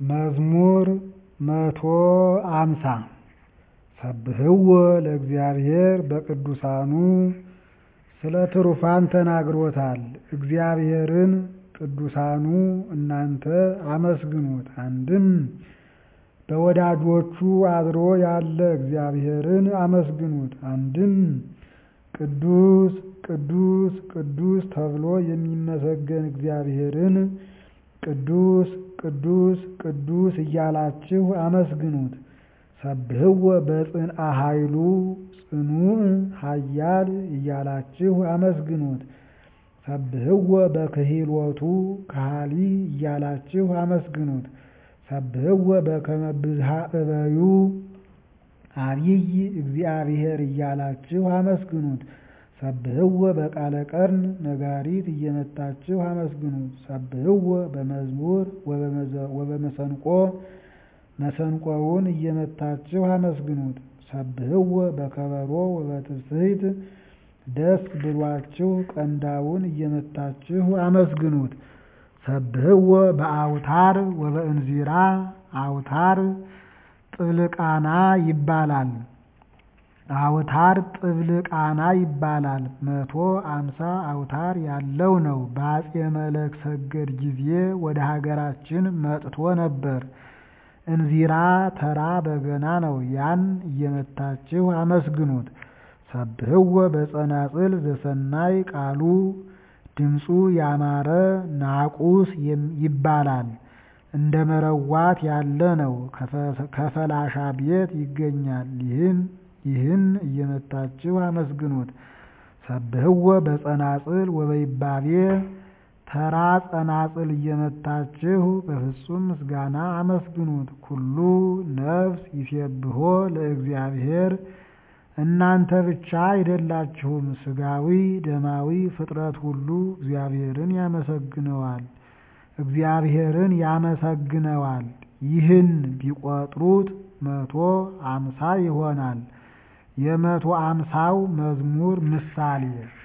መዝሙር መቶ አምሳ ሰብህዎ ለእግዚአብሔር በቅዱሳኑ ስለ ትሩፋን ተናግሮታል እግዚአብሔርን ቅዱሳኑ እናንተ አመስግኑት አንድም በወዳጆቹ አድሮ ያለ እግዚአብሔርን አመስግኑት አንድም ቅዱስ ቅዱስ ቅዱስ ተብሎ የሚመሰገን እግዚአብሔርን ቅዱስ ቅዱስ ቅዱስ እያላችሁ አመስግኑት ሰብህዎ በጽንዓ ኃይሉ ጽኑዕ ኃያል እያላችሁ አመስግኑት ሰብህዎ በክሂሎቱ ከሃሊ እያላችሁ አመስግኑት ሰብህዎ በከመ ብዝሃ እበዩ አቢይ እግዚአብሔር እያላችሁ አመስግኑት ሰብህዎ በቃለ ቀርን ነጋሪት እየመታችሁ አመስግኑት ሰብህዎ በመዝሙር ወበመሰንቆ መሰንቆውን እየመታችሁ አመስግኑት ሰብህዎ በከበሮ ወበትስብእት ደስ ብሏችሁ ቀንዳውን እየመታችሁ አመስግኑት ሰብህዎ በአውታር ወበእንዚራ አውታር ጥብልቃና ይባላል አውታር ጥብልቃና ይባላል መቶ አምሳ አውታር ያለው ነው በአፄ መለክ ሰገድ ጊዜ ወደ ሀገራችን መጥቶ ነበር እንዚራ ተራ በገና ነው ያን እየመታችሁ አመስግኑት ሰብህዎ በጸናጽል ዘሰናይ ቃሉ ድምፁ ያማረ ናቁስ ይባላል እንደ መረዋት ያለ ነው ከፈላሻ ቤት ይገኛል ይህን እየመታችሁ አመስግኑት ሰብህዎ በጸናጽል ወበይባቤ ተራ ጸናጽል እየመታችሁ በፍጹም ምስጋና አመስግኑት ኩሉ ነፍስ ይሴብሖ ለእግዚአብሔር እናንተ ብቻ አይደላችሁም ሥጋዊ ደማዊ ፍጥረት ሁሉ እግዚአብሔርን ያመሰግነዋል እግዚአብሔርን ያመሰግነዋል ይህን ቢቆጥሩት መቶ አምሳ ይሆናል የመቶ አምሳው መዝሙር ምሳሌ